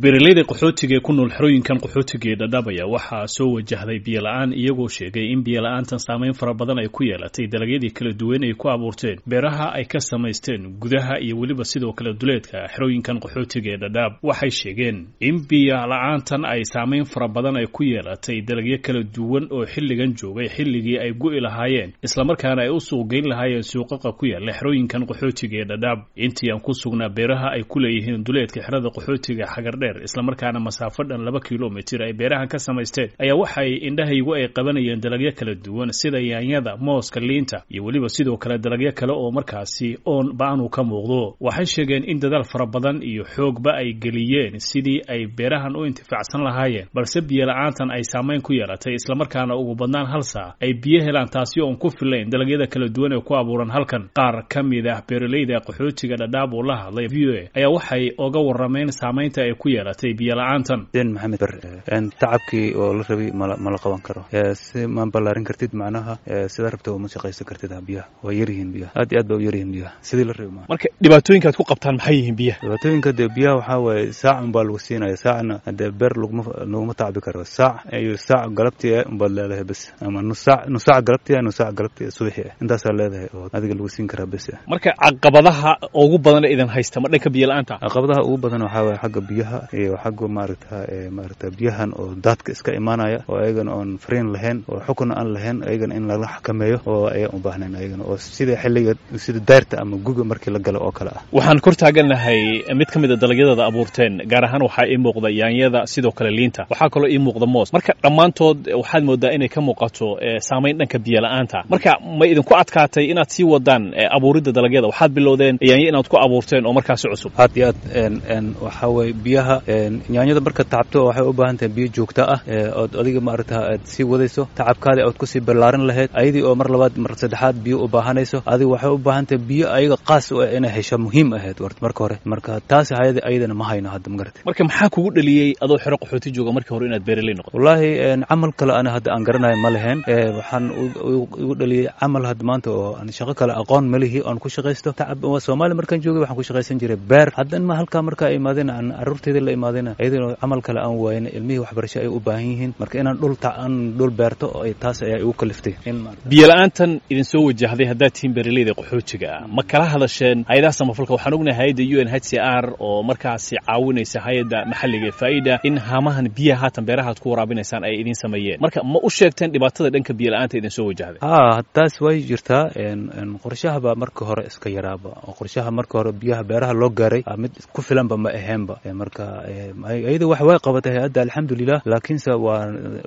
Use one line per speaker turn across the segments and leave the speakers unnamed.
beeraleyda qaxootiga ee ku nool xerooyinkan qaxootiga ee dhadhabaya waxaa soo wajahday biyola-aan iyagoo sheegay in biyola-aantan saameyn fara badan ay ku yeelatay dalagyadii kala duwan ay ku abuurteen beeraha ay ka samaysteen gudaha iyo weliba sidoo kale duleedka xerooyinkan qaxootiga ee dhadhaab waxay sheegeen in biyola-aantan ay saameyn fara badan ay ku yeelatay dalagyo kala duwan oo xilligan joogay xilligii ay gu'i lahaayeen islamarkaana ay u suuqgeyn lahaayeen suuqaqa ku yaala xerooyinkan qaxootiga ee dhadhaab intii aan ku sugnaa beeraha ay ku leeyihiin duleedka xerada qaxootiga xagardheer islamarkaana masaafo dhan laba kilomitir ay beerahan ka samaysteen ayaa waxay indhahaygu ay qabanayeen dalagyo kala duwan sida yaanyada mooska liinta iyo weliba sidoo kale dalagyo kale oo markaasi oon ba-anu ka muuqdo waxay sheegeen in dadaal fara badan iyo xoogba ay geliyeen sidii ay beerahan u intifaacsan lahaayeen balse biyola-aantan ay saameyn ku yeelatay islamarkaana ugu badnaan hal saa ay biyo helaan taasi oon ku filayn dalagyada kala duwan ee ku abuuran halkan qaar ka mid ah beeraleyda qaxootiga dhadhaab uu la hadlay v o a ayaa waxay oga warameen saameynta ay ku yeelatay biyola-aantan
den maxamed ber tacabkii oo la rabay mala mala qaban karo si ma ballaarin kartid macnaha sidaa rabta uma shaqaysan kartid biyaha waa yaryihiin biyaha aad iyo aad ba u yaryihiin biyaha sidii la rabay
marka dhibaatooyinka ad ku qabtaan maxay yihiin biyaha
dhibaatooyinka dee biyaha waxaa waaye saac unbaa lagu siinaya saacna dee beer laguma laguma tacbi karo saac iyo saac galabtii ah unbaad leedahay bes ama nus saac nus saac galabtii ah nus saac galabtii subaxii ah intaasaa leedahay oo adiga lagu siin karaa bes
marka caqabadaha ugu badan ee idin haysta ma dhanka biyo la-aanta
caqabadaha ugu badan waxaa waaye xagga biyaha iyo xagga maaragta maaragta biyahan oo daadka iska imaanaya oo ayagana oon fariin lahayn oo xukun aan lahayn ayagana in lala xakameeyo oo ayaan u baahnayn ayagana oo sida xilliga sida daarta ama guga markii la galo oo kale ah
waxaan kor taaganahay mid ka mid a dalagyadada abuurteen gaar ahaan waxaa ii muuqda yaanyada sidoo kale liinta waxaa kaloo ii muuqda moos marka dhammaantood waxaad moodaa inay ka muuqato saameyn dhanka biyo la-aanta marka ma idinku adkaatay inaad sii wadaan abuuridda dalagyada waxaad bilowdeen yaanyo inaad ku abuurteen oo markaasi cusub
aad iyo aad waxaa weye biyaha yaanyada marka tacabto waxay u baahan tahay biyo joogta ah ood adiga maaragta aad sii wadayso tacabkaadi ood kusii ballaarin lahayd ayadii oo mar labaad mar saddexaad biyo u baahanayso adiga waxay u baahan tahay biyo ayaga qaas u ah inay hesho muhiim ahayd marka hore marka taasi hayada ayadana ma hayno hadda magarata
marka maxaa kugu dhaliyey adoo xero qaxooti jooga markii hore inaad beeraley noqoto
wallaahi camal kale ana hadda aan garanayo ma lahayn waxaan igu dhaliyey camal hadda maanta oo aan shaqo kale aqoon malihi oon ku shaqaysto tacab soomaaliya markaan joogay waxaan ku shaqaysan jiray beer haddan ma halkaa markaa imaadeen aan carruurteyda la imaadeen iyadana camal kale aan waayin ilmihii waxbarasho ay u baahan yihiin marka inaan dhul aan dhul beerto taas ayaa igu kaliftay
biyo la-aantan idin soo wajahday haddaad tihiin beeraleyda qaxootiga ah ma kala hadasheen hay-adaha samafalka waxaan ognahay hay-adda u n h c r oo markaasi caawinaysa hay-adda maxalliga ee faa'ida in haamahan biyaha haatan beerahaad ku waraabinaysaan ay idin sameeyeen marka ma u sheegteen dhibaatada dhanka biyo la-aanta idin soo wajahday
ha taas way jirtaa qorshahaba marka hore iska yaraaba qorshaha marka hore biyaha beeraha loo gaaray mid ku filanba ma aheenba marka iyada wax way qabatay hay-adda alxamdulilah laakiinse waa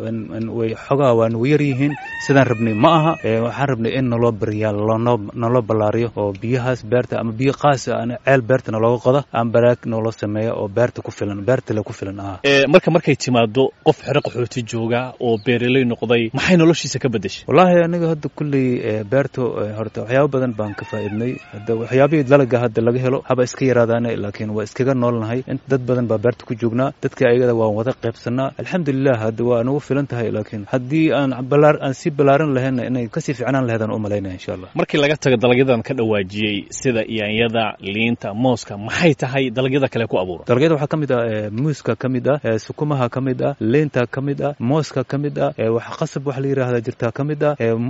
way xogaha waa nagu yar yihiin sidaan rabnay ma aha waxaan rabnay in naloo bariyaa lonoo naloo ballaariyo oo biyahaas beerta ama biyo qaas aan ceel beerta nalooga qoda aan baraag nooloo sameeya oo beerta ku filan beerta le ku filan ah
marka markay timaado qof xero qaxooti jooga oo beeraley noqday maxay noloshiisa ka bedeshay
wallaahi aniga hadda kulley beerta horta waxyaabo badan baan ka faa'iidnay hadda waxyaabihii dalaga hadda laga helo haba iska yaraadaane laakiin waa iskaga noolnahay dad badan baa beerta ku joognaa dadkii ayagada waan wada qaybsanaa alxamdulilah hadda waa nagu filan tahay laakiin haddii aan balaar aan sii ballaarin lahayn inay kasii ficnaan lahayd aan u malaynaya insha allah
markii laga tago dalagyadan ka dhawaajiyey sida yaanyada liinta mooska maxay tahay dalagyada kale ku abuura
dalagyada waxaa ka mid ah muuska ka mid ah sukumaha ka mid ah liinta ka mid ah mooska ka mid ah wax qasab wax la yidhahda jirtaa ka mid ah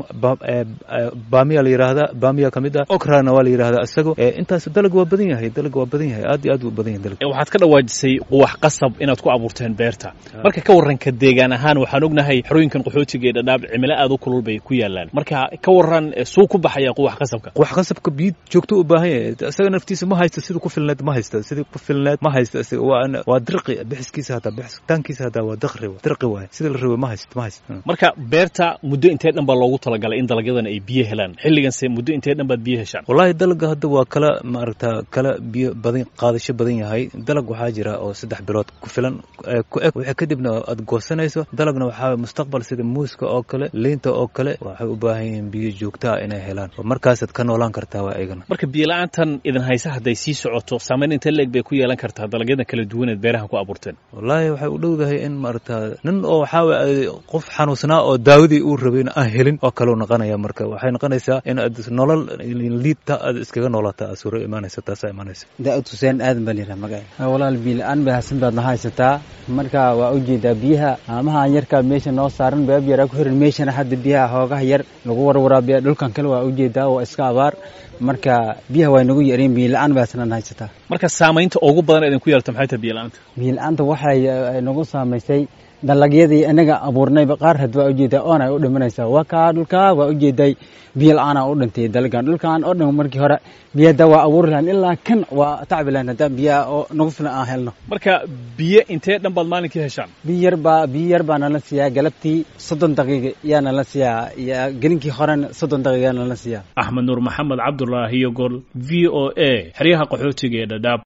baamiya la yidhahda baamiya ka mid ah okrana waa la yidhahda isago intaas dalag waa badan yahay dalag waa badan yahay aad iyo aad u badan yahay dalag
waxaad ka dhawaajisay wax qasab inaad ku abuurteen beerta marka ka warranka deegaan ahaan waxaan ognahay xerooyinkan qaxootiga ee dhadhaab cimilo aad u kulul bay ku yaalaan marka ka warran suu ku baxaya quwax qasabka
quwax qasabka biyo joogto u baahan yahay isaga naftiisa ma haysto sidii ku filneed ma haysto sidii ku filneed ma haysto isaga waa waa dirqi bixiskiisa hataa bixitaankiisa hataa waa daqri dirqi waay sidii la rabay ma haysto ma haysto
marka beerta muddo intee dhan baa loogu talagalay in dalagyadan ay biyo helaan xilliganse muddo intee dhan baad biyo heshaan
wallaahi dalaga hadda waa kala maaragta kala biyo badan qaadasho badan yahay dalag waxaa jira oo saddex bilood ku filan ku eg wixii kadibna aad goosanayso dalagna waxaa mustaqbal sida muuska oo kale liinta oo kale waxay u baahan yihiin biyo joogtaa inay helaan oo markaasaad ka noolaan kartaa waa ayagana
marka biyo la-aantan idin haysa hadday sii socoto saameyn intee leeg bay ku yeelan kartaa dalagyadan kala duwaneed beeraha ku abuurteen
wallaahi waxay u dhowdahay in maaragta nin oo waxaa waye qof xanuunsanaa oo daawadii uu rabayna aan helin oo kaleu noqonaya marka waxay noqonaysaa in aad nolol liidta aad iskaga noolata suuro imaanaysa taasaa imaanaysa
daa'ud xuseen aadan baa layidhaha magaca walaal biila la-aan baahsan baad na haysataa marka waa ujeedaa biyaha haamahan yarkaa meesha noo saaran baab yaraa ku xiran meeshana hadda biyaha hoogaha yar lagu warwaraabiya dhulkan kale waa ujeedaa waa iska abaar marka biyaha waa nagu yareen biyo la-aan baahsanaan haysataa
marka saamaynta ugu badan idinku yeelta maxay tahay biyo la-aanta
biyo la-aanta waxay nagu saamaysay dalagyadii inaga abuurnayba qaar had waa ujeedaa oon ay u dhimanaysaa waa kaa dhulkaa waa ujeeday biyo la-aan aa u dhintay dalagan dhulkaan oo dhan markii hore biyada waa abuuri lahayn ilaa kan waa tacbi lahayn haddaan biyaha oo nagu filan aan helno
marka biyo intee dhan baad maalinkii heshaan
biyo yar baa biyo yar baa nala siiyaa galabtii soddon daqiiqa yaa nala siiyaa iyo gelinkii horena soddon daqiiqa yaa nala siiyaa
axmed nuur maxamed cabdulaahi iyo gol v o a xeryaha qaxootiga ee dhadhaab